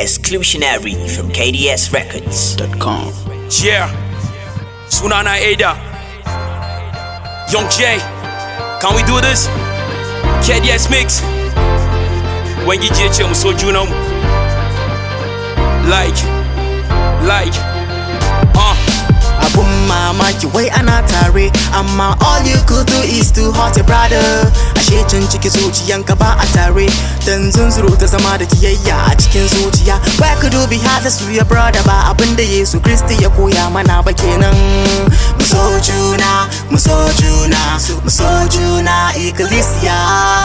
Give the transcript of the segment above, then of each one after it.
Exclusionary from KDSRecords.com. Yeah, Sunana Ada, Young J, can we do this? KDS Mix, when you get your so you know, like, like, uh. Abun mamaki wai ana tare amma all you could do is to hurt your brother ashe can ciki zuciyanka ba a tare dan zunzuru ta zama da kiyayya a cikin zuciya why could you be heartless to your brother ba abinda Yesu Kristi ya koya mana ba kenan mu so juna mu so juna mu so juna ikkilisiya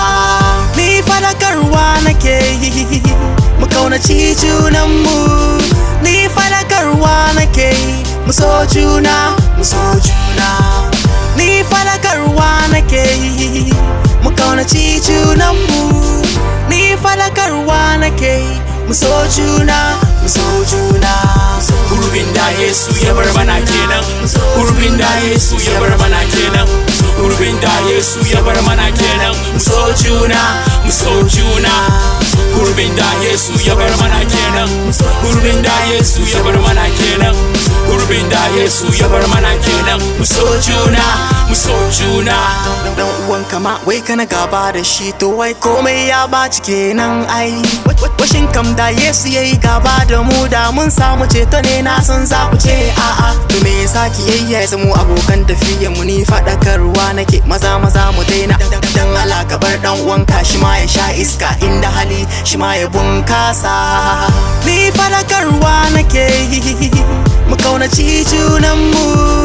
ni fadakarwa nake yi mu kaunaci junanmu ni fadakarwa nake yi mu so juna mu so juna ni fadakarwa nake yi mu kaunaci junanmu ni fadakarwa nake yi mu so juna mu so juna Gurbin da Yesu ya bar mana kenan Gurbin da Yesu ya bar mana kenan Gurbin da Yesu ya bar mana kenan mu so juna mu so juna Gurbin da Yesu ya bar mana kenan Gurbin da Yesu ya bar mana kenan Gurbin da Yesu ya bar mana kenan mu so juna mu so juna dan uwan kama wai kana gaba da shi to wai komai ya baci kenan ai washin kam da Yesu yayi gaba da mu da mun samu ceto ne na san za ku ce a'a to me yasa kiyayya ya zamo abokan tafiya mu ni fadakarwa nake maza maza mu daina dan Allah ka bar dan uwanka shi ma ya sha iska inda hali shi ma ya bunkasa ni fadakarwa nake yi mu kaunaci junanmu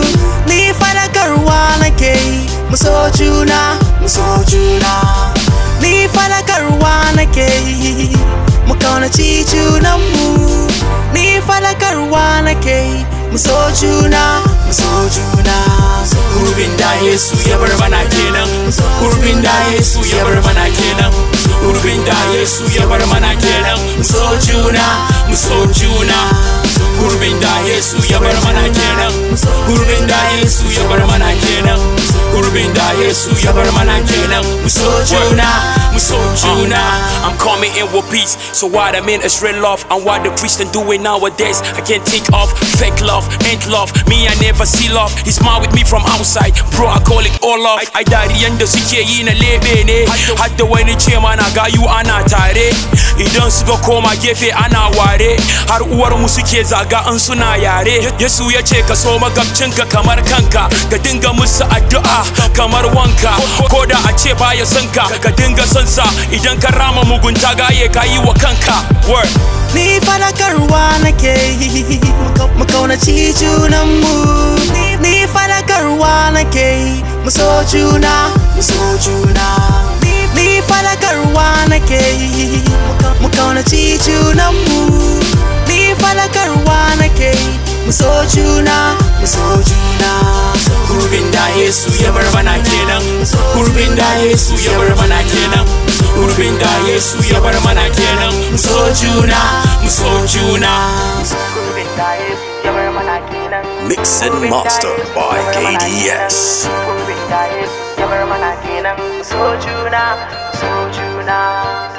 ni fadakarwa nake yi mu so juna mu so juna ni fadakarwa nake yi mu kaunaci junanmu ni fadakarwa nake yi mu so juna mu so juna Gurbin da Yesu ya bar mana kenan Gurbin da Yesu ya bar mana kenan Gurbin da Yesu ya bar mana kenan mu so juna mu so juna Gurbin da Yesu ya bar mana kenan Gurbin da Yesu ya bar mana kenan Gurbin da Yesu ya bar mana kenan mu so juna mu so juna I'm coming in with peace so what I mean is real love and what the Christian doing nowadays I can't think of fake love ain't love me I never see love he's smile with me from outside bro I call it all love ai dariyan da suke yi na lebe ne har da wani ce mana gayu ana tare idan suka koma gefe ana ware har uwar mu suke zaga an suna yare Yesu ya ce ka so magabcinka kamar kanka ka dinga musu addu'a kamar wanka ko da a ce baya son ka ka dinga son sa idan ka rama mugunta gaye ka yi wa kanka word ni fadakarwa nake yi mu kaunaci junanmu ni fadakarwa nake yi mu so juna mu so juna ni fadakarwa nake yi mu kaunaci junanmu ni fadakarwa nake yi mu so juna mu so juna Gurbin da Yesu ya bar mana kenan Gurbin da Yesu ya bar mana kenan Gurbin da Yesu ya bar mana kenan mu so juna mu so juna Gurbin da Yesu ya bar mana kenan Mix and master by KDS. Gurbin da Yesu ya bar mana kenan so juna so juna